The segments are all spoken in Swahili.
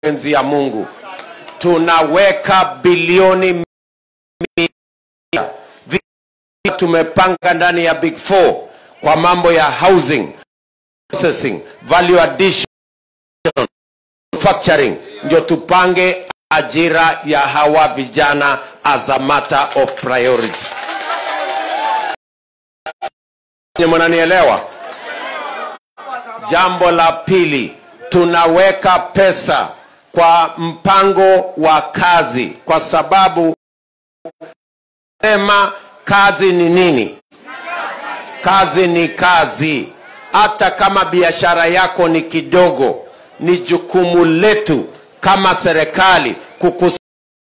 mapenzi ya Mungu tunaweka bilioni mia Vi- tumepanga ndani ya Big Four kwa mambo ya housing, processing, value addition, manufacturing, ndio tupange ajira ya hawa vijana as a matter of priority. Nye mnanielewa? Jambo la pili, tunaweka pesa kwa mpango wa kazi, kwa sababu sema kazi ni nini? Kazi ni kazi. Hata kama biashara yako ni kidogo, ni jukumu letu kama serikali kukus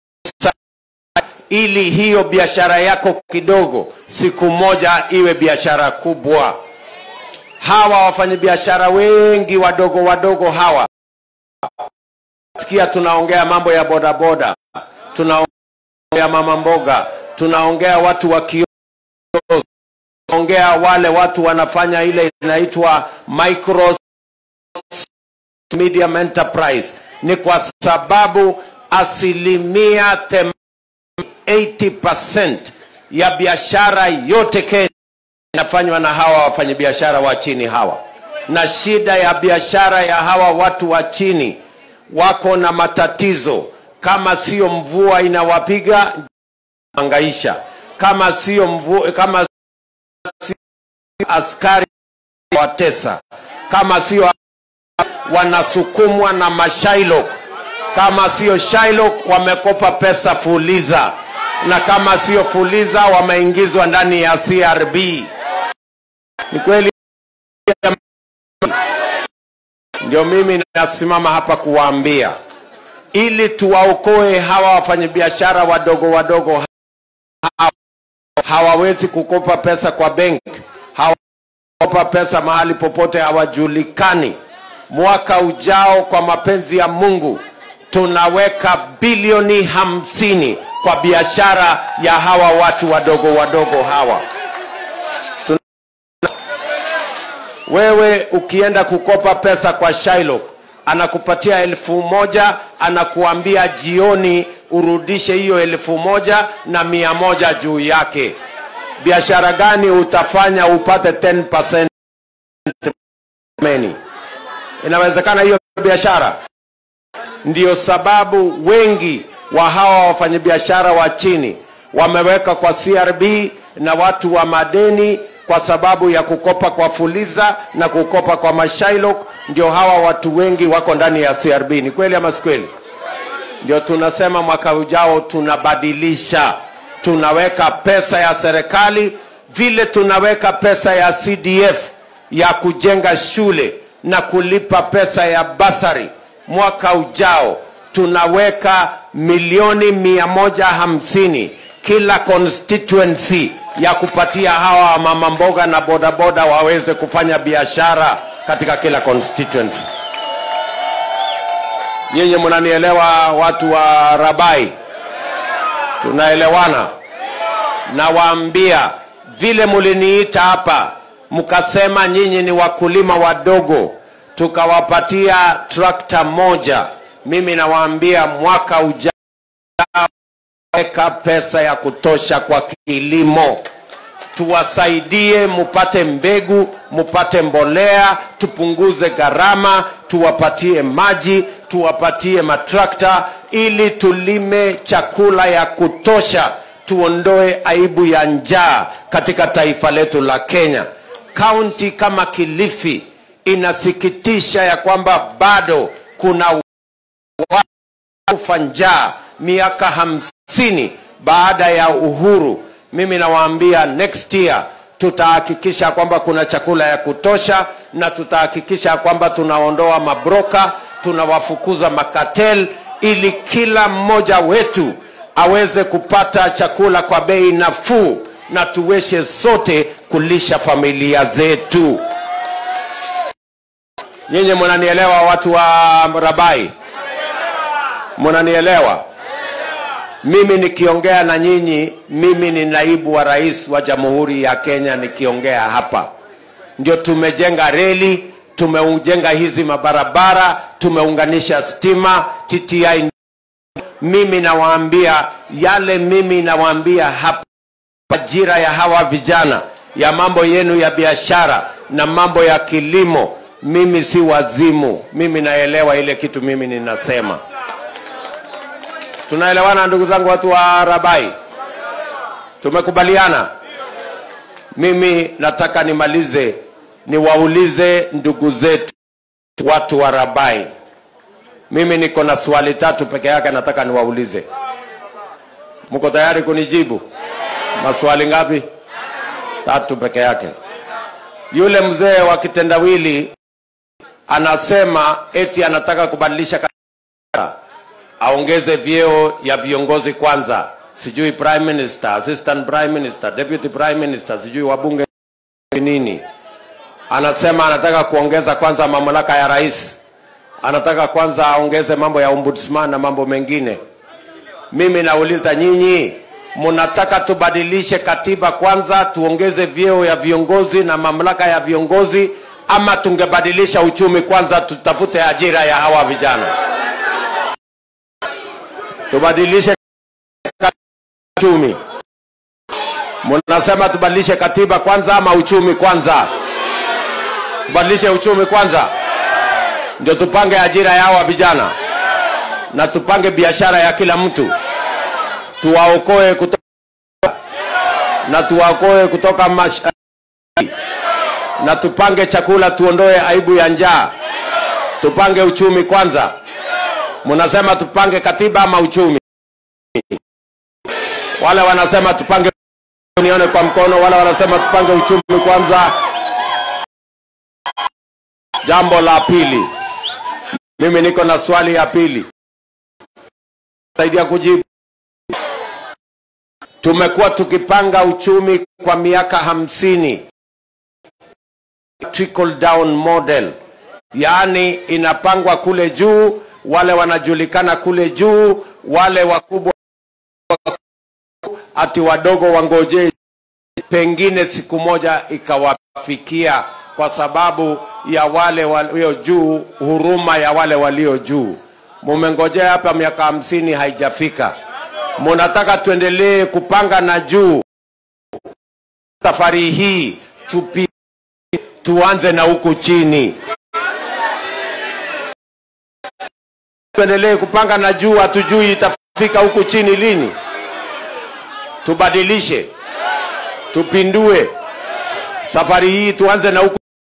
ili hiyo biashara yako kidogo siku moja iwe biashara kubwa. Hawa wafanyabiashara wengi wadogo wadogo hawa, sikia, tunaongea mambo ya bodaboda, tunaongea mama mboga, tunaongea watu wa kiosk, tunaongea wale watu wanafanya ile inaitwa micro medium enterprise, ni kwa sababu asilimia them 80% ya biashara yote Kenya inafanywa na hawa wafanyabiashara wa chini hawa, na shida ya biashara ya hawa watu wa chini wako na matatizo. Kama sio mvua inawapiga angaisha, kama sio mvua, kama sio askari watesa, kama sio wanasukumwa na mashailok, kama sio Shylock wamekopa pesa Fuliza, na kama sio Fuliza wameingizwa ndani ya CRB. Ni kweli? Ndio mimi nasimama hapa kuwaambia, ili tuwaokoe hawa wafanyabiashara wadogo wadogo hawa, hawawezi kukopa pesa kwa benki, hawakopa pesa mahali popote, hawajulikani. Mwaka ujao, kwa mapenzi ya Mungu, tunaweka bilioni hamsini kwa biashara ya hawa watu wadogo wadogo hawa. Wewe ukienda kukopa pesa kwa Shylock anakupatia elfu moja anakuambia jioni urudishe hiyo elfu moja na mia moja juu yake. Biashara gani utafanya upate 10% meni? Inawezekana hiyo biashara? Ndio sababu wengi wa hawa wafanyabiashara wa chini wameweka kwa CRB na watu wa madeni kwa sababu ya kukopa kwa Fuliza na kukopa kwa Mashailok. Ndio hawa watu wengi wako ndani ya CRB. Ni kweli ama si kweli? Ndio tunasema mwaka ujao tunabadilisha, tunaweka pesa ya serikali vile tunaweka pesa ya CDF ya kujenga shule na kulipa pesa ya basari. Mwaka ujao tunaweka milioni mia moja hamsini kila constituency ya kupatia hawa mama mboga na bodaboda waweze kufanya biashara katika kila constituency. Nyinyi mnanielewa, watu wa Rabai? Tunaelewana? Nawaambia vile muliniita hapa mkasema nyinyi ni wakulima wadogo, tukawapatia trakta moja. Mimi nawaambia mwaka ujao weka pesa ya kutosha kwa kilimo, tuwasaidie mupate mbegu, mupate mbolea, tupunguze gharama, tuwapatie maji, tuwapatie matrakta ili tulime chakula ya kutosha, tuondoe aibu ya njaa katika taifa letu la Kenya. Kaunti kama Kilifi inasikitisha ya kwamba bado kuna watu kufa njaa miaka hamsini baada ya uhuru. Mimi nawaambia next year tutahakikisha kwamba kuna chakula ya kutosha na tutahakikisha kwamba tunaondoa mabroka, tunawafukuza makatel, ili kila mmoja wetu aweze kupata chakula kwa bei nafuu na tuweze sote kulisha familia zetu. Nyinyi mnanielewa, watu wa Rabai? Mnanielewa? Mimi nikiongea na nyinyi, mimi ni naibu wa rais wa Jamhuri ya Kenya nikiongea hapa. Ndio tumejenga reli, tumeujenga hizi mabarabara, tumeunganisha stima, TTI. Mimi nawaambia yale, mimi nawaambia hapa, ajira ya hawa vijana, ya mambo yenu ya biashara na mambo ya kilimo, mimi si wazimu, mimi naelewa ile kitu mimi ninasema. Tunaelewana ndugu zangu, watu wa Rabai? Tumekubaliana. Mimi nataka nimalize niwaulize ndugu zetu watu wa Rabai. Mimi niko na swali tatu peke yake, nataka niwaulize. Mko tayari kunijibu? Maswali ngapi? Tatu peke yake. Yule mzee wa kitendawili anasema eti anataka kubadilisha katiba, aongeze vyeo ya viongozi kwanza, sijui prime minister, assistant prime minister, deputy prime minister, sijui wabunge nini. Anasema anataka kuongeza kwanza mamlaka ya rais, anataka kwanza aongeze mambo ya ombudsman na mambo mengine. Mimi nauliza nyinyi, mnataka tubadilishe katiba kwanza tuongeze vyeo ya viongozi na mamlaka ya viongozi, ama tungebadilisha uchumi kwanza tutafute ajira ya hawa vijana? Tubadilishe uchumi. Mnasema tubadilishe katiba kwanza ama uchumi kwanza? Tubadilishe uchumi kwanza, ndio tupange ajira ya hawa vijana na tupange biashara ya kila mtu, tuwaokoe kutoka na tuwaokoe kutoka mash... na tupange chakula, tuondoe aibu ya njaa, tupange uchumi kwanza. Mnasema tupange katiba ama uchumi? Wale wanasema tupange, nione kwa mkono. Wale wanasema tupange uchumi kwanza. Jambo la pili, mimi niko na swali ya pili, saidia kujibu. Tumekuwa tukipanga uchumi kwa miaka hamsini, trickle down model, yaani inapangwa kule juu, wale wanajulikana kule juu, wale wakubwa ati wadogo wangojee, pengine siku moja ikawafikia kwa sababu ya wale walio juu, huruma ya wale walio juu. Mumengojea hapa miaka hamsini haijafika, munataka tuendelee kupanga na juu. Safari hii tupi, tuanze na huku chini, tuendelee kupanga na juu, hatujui itafika huku chini lini. Tubadilishe, tupindue safari hii, tuanze na huku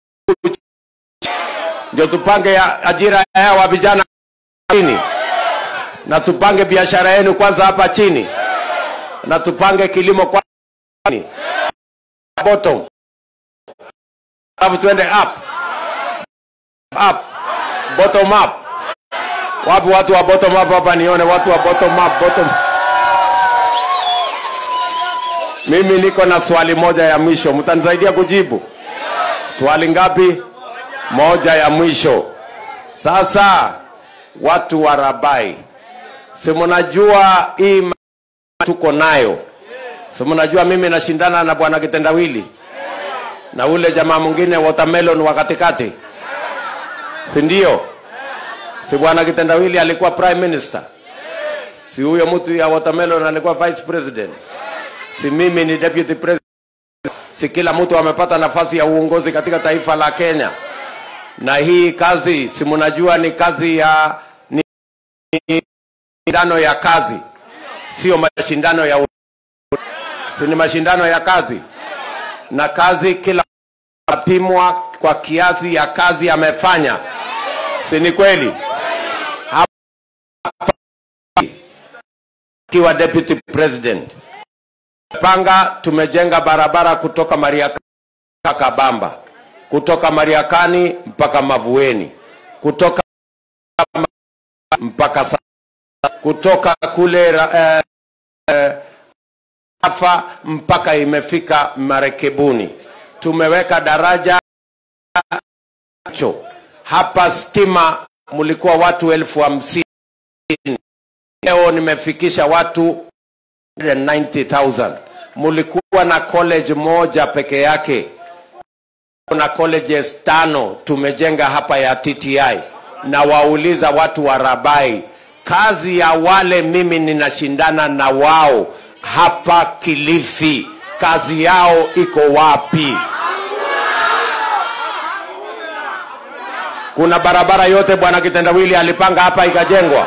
ndio tupange ya ajira ya hawa vijana chini, na tupange biashara yenu kwanza hapa chini, na tupange kilimo kwa chini bottom, alafu tuende up up bottom up. Wapi watu wa bottom up hapa? Nione watu wa bottom up, bottom. Mimi niko na swali moja ya mwisho, mtanisaidia kujibu. Swali ngapi? Moja ya mwisho. Sasa watu wa Rabai, si mnajua hii ma- tuko nayo, si mnajua mimi nashindana na bwana Kitendawili na ule jamaa mwingine watermelon wa katikati, si ndio? Si bwana Kitendawili alikuwa prime minister, si huyo mtu ya watermelon alikuwa vice president, si mimi ni deputy president, si kila mtu amepata nafasi ya uongozi katika taifa la Kenya na hii kazi si mnajua ni kazi ya ni ni mashindano ya kazi, sio mashindano ya u- si ni mashindano ya kazi, na kazi kila apimwa kwa kiasi ya kazi amefanya, si ni kweli? Hapa akiwa deputy president panga, tumejenga barabara kutoka Mariakani Kabamba kutoka Mariakani mpaka Mavueni, kutoka mpaka Sa- kutoka kule ra- eh, Afa mpaka imefika Marekebuni. Tumeweka daraja cho hapa. Stima mlikuwa watu elfu hamsini leo nimefikisha watu 90,000. Mulikuwa na college moja peke yake na colleges tano tumejenga hapa ya TTI na wauliza watu wa Rabai, kazi ya wale mimi ninashindana na wao hapa Kilifi, kazi yao iko wapi? Kuna barabara yote bwana Kitendawili alipanga hapa ikajengwa?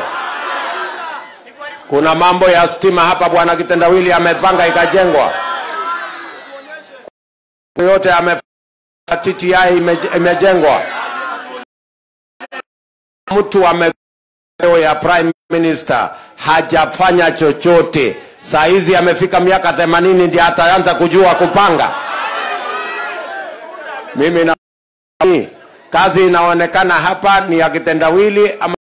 Kuna mambo ya stima hapa bwana Kitendawili amepanga ikajengwa? yote ame TTI ime- imejengwa. Mtu ame ya prime minister hajafanya chochote. Saa hizi amefika miaka themanini ndiye ataanza kujua kupanga. Mimi na kazi inaonekana hapa ni ya kitendawili ama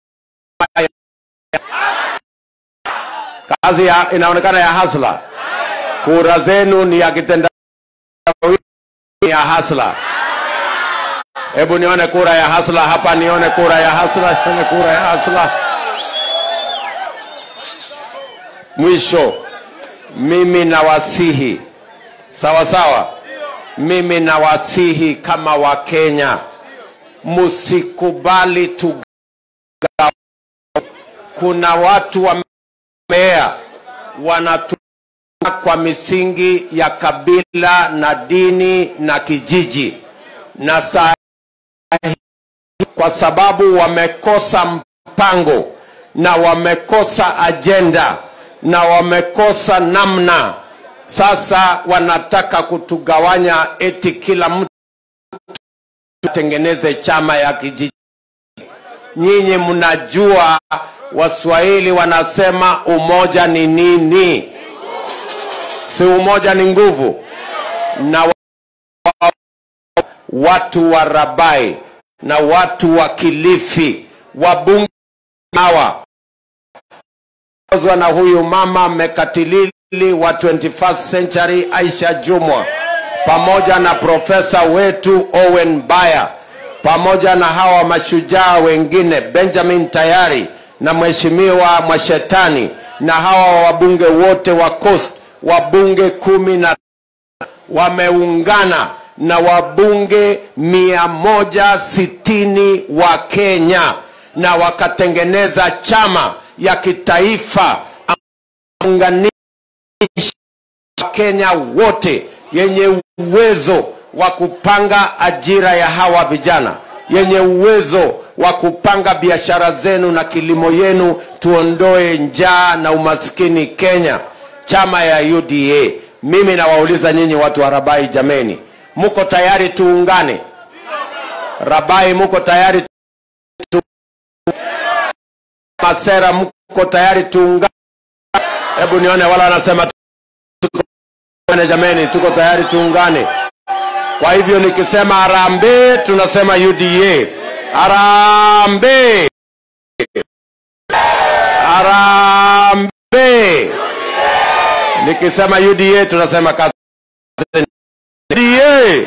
kazi ya, inaonekana ya hasla. Kura zenu ni ya kitendawili ya hasla. Hebu nione kura ya hasla hapa, nione kura ya hasla, nione kura ya hasla. Mwisho, mimi nawasihi sawa sawa, mimi nawasihi kama Wakenya, msikubali tu. Kuna watu wamea wanatu kwa misingi ya kabila na dini na kijiji, na saa hii kwa sababu wamekosa mpango na wamekosa ajenda na wamekosa namna, sasa wanataka kutugawanya, eti kila mtu atengeneze chama ya kijiji. Nyinyi mnajua Waswahili wanasema umoja ni nini? si umoja ni nguvu na wa- watu wa Rabai na watu wa Kilifi wabunge hawa ozwa na huyu mama mekatilili wa 21st century Aisha Jumwa pamoja na profesa wetu Owen Baya pamoja na hawa mashujaa wengine Benjamin Tayari na mheshimiwa Mwashetani na hawa wabunge wote wa Coast wabunge kumi na wameungana na wabunge mia moja sitini wa Kenya na wakatengeneza chama ya kitaifa unganisha Wakenya wote yenye uwezo wa kupanga ajira ya hawa vijana, yenye uwezo wa kupanga biashara zenu na kilimo yenu, tuondoe njaa na umaskini Kenya. Chama ya UDA. Mimi nawauliza nyinyi watu wa Rabai, jameni, muko tayari tuungane? Rabai, muko tayari tu... Masera, muko tayari tuungane? Hebu nione wala wanasema tuungane. Jameni, tuko tayari tuungane. Kwa hivyo nikisema harambee, tunasema UDA. Harambee, harambee. Nikisema UDA tunasema kazi. UDA.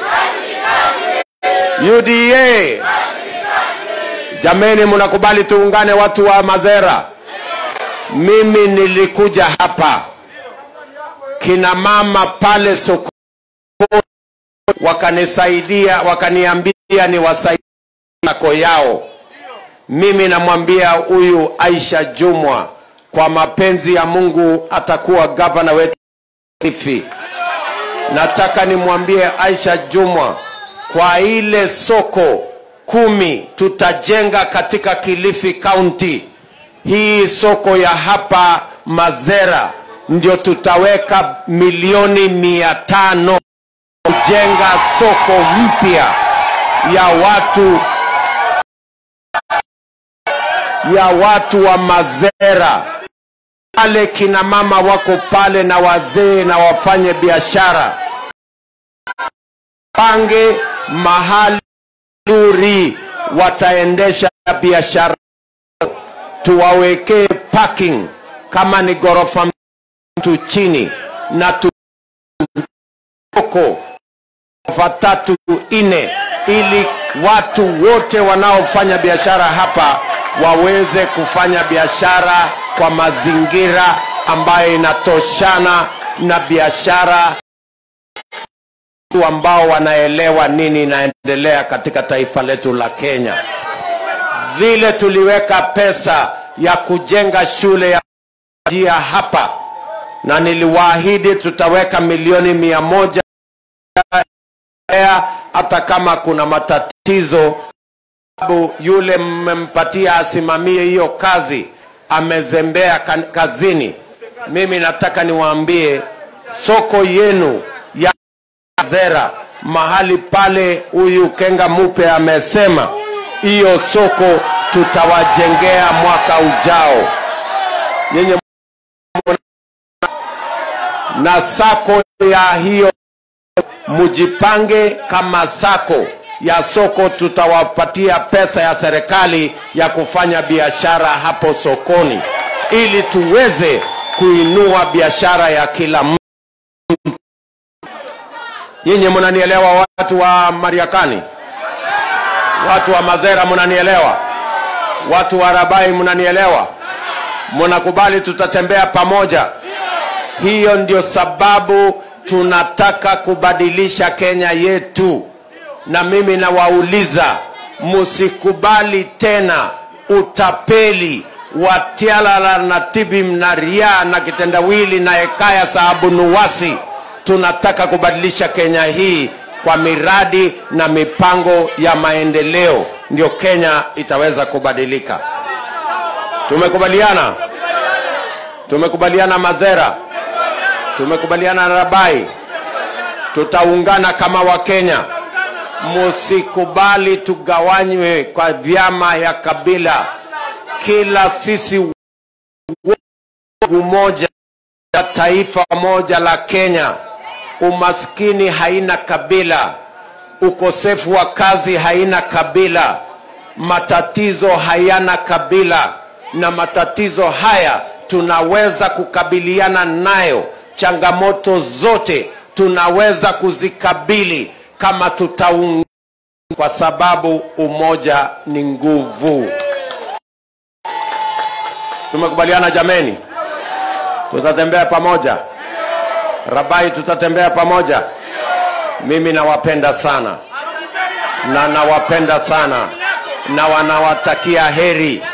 UDA. Jameni, mnakubali tuungane, watu wa Mazera? Mimi nilikuja hapa, kina mama pale sokoni wakanisaidia, wakaniambia niwasaidie yako yao. Mimi namwambia huyu Aisha Jumwa, kwa mapenzi ya Mungu atakuwa gavana wetu Kilifi. Nataka nimwambie Aisha Jumwa, kwa ile soko kumi tutajenga katika Kilifi County, hii soko ya hapa Mazera ndio tutaweka milioni mia tano kujenga soko mpya ya watu ya watu wa Mazera. Wale kina mama wako pale na wazee na wafanye biashara, pange mahali nzuri wataendesha biashara, tuwawekee parking kama ni ghorofa mtu chini na tu oko ghorofa tatu nne, ili watu wote wanaofanya biashara hapa waweze kufanya biashara kwa mazingira ambayo inatoshana na biashara ambao wanaelewa nini inaendelea katika taifa letu la Kenya. Vile tuliweka pesa ya kujenga shule ya njia hapa, na niliwaahidi tutaweka milioni mia moja hata kama kuna matatizo, sababu yule mmempatia asimamie hiyo kazi amezembea kan- kazini. Mimi nataka niwaambie soko yenu ya Zera mahali pale huyu Kenga Mupe amesema hiyo soko tutawajengea mwaka ujao. Nyinyi na sako ya hiyo mujipange kama sako ya soko, tutawapatia pesa ya serikali ya kufanya biashara hapo sokoni, ili tuweze kuinua biashara ya kila mtu. Nyinyi mnanielewa, watu wa Mariakani, watu wa Mazera, mnanielewa, watu wa Rabai, mnanielewa, mnakubali tutatembea pamoja. Hiyo ndio sababu tunataka kubadilisha Kenya yetu, na mimi nawauliza, msikubali tena utapeli wa Tialala na Tibim na Ria na kitendawili na Hekaya sababu Nuwasi. Tunataka kubadilisha Kenya hii kwa miradi na mipango ya maendeleo, ndio Kenya itaweza kubadilika. Tumekubaliana, tumekubaliana Mazera, tumekubaliana na Rabai, tutaungana kama Wakenya. Musikubali tugawanywe kwa vyama ya kabila, kila sisi umoja ya taifa moja la Kenya. Umaskini haina kabila, ukosefu wa kazi haina kabila, matatizo hayana kabila, na matatizo haya tunaweza kukabiliana nayo. Changamoto zote tunaweza kuzikabili kama tutaungana, kwa sababu umoja ni nguvu. Tumekubaliana jameni? tutatembea pamoja. Rabai, tutatembea pamoja. Mimi nawapenda sana na nawapenda sana na wanawatakia heri